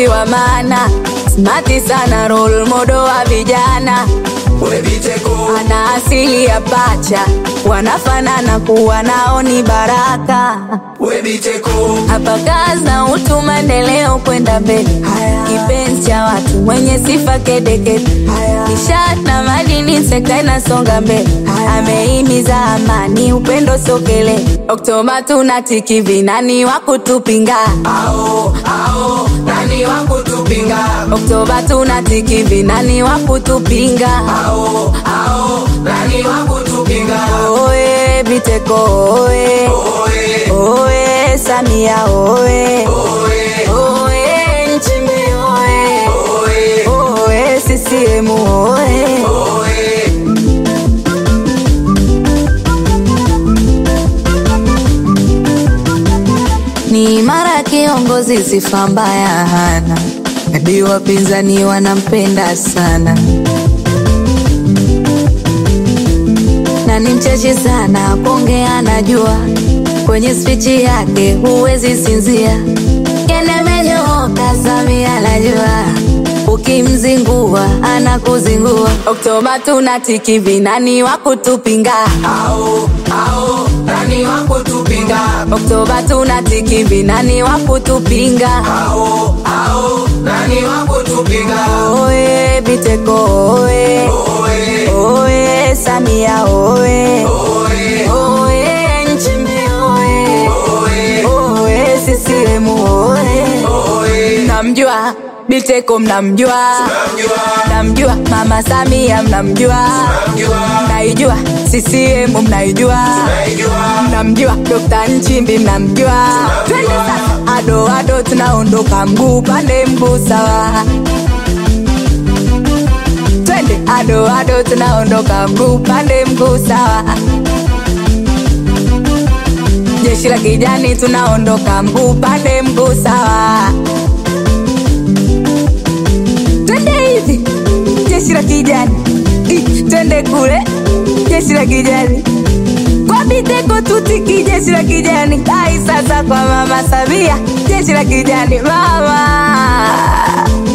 kiongozi wa maana, smati sana, role model wa vijana, we Biteko, ana asili ya pacha, wanafanana kuwa nao ni baraka. we Biteko, Hapa kazi na utu, maendeleo kwenda mbele, kipenzi cha watu mwenye sifa kedekede, nishati na madini, sekta inasonga mbele, ameimiza amani, upendo sokele. Oktoba tunatiki vinani wa kutupinga, ao ao, nani wa kutupinga? Oktoba tunatiki vinani wa kutupinga. Ao ao, nani wa kutupinga? Oe Biteko oe, Oe, oe Samia oe, oe, oe Nchimbi oe. oe, Oe CCM oe oe. ni imara kiongozi, sifa mbaya hana, hadi wapinzani wanampenda sana, na ni mcheshi sana, kuongea anajua, kwenye spichi yake huwezi sinzia, kenemenyooka Samia anajua ukimzingua anakuzingua. Oktoba tunatiki vinani wa kutupinga Ao ao, nani wa kutupinga? Oktoba tunatiki vinani wa kutupinga. Ao ao, nani wa kutupinga? Oe Biteko oe, Oe, oe Samia oe, oe, oe Nchimbi oe, oe, oe CCM oe. oe. Mnamjua Biteko, mnamjua, Namjua, mnamjua Mama Samia, mnamjua, namjua, mnaijua CCM, mnaijua, naijua, mnamjua Dr. Nchimbi, mnamjua. Twende sasa, ado ado, tunaondoka mguu pande mguu sawa. Twende ado ado, tunaondoka mguu pande mguu sawa. Jeshi la kijani, tunaondoka mguu pande mguu sawa. Twende hivi, jeshi la kijani, I, twende kule, jeshi la kijani kwa Biteko tutiki jeshi la kijani. Ai, sasa kwa mama Samia jeshi la kijani mama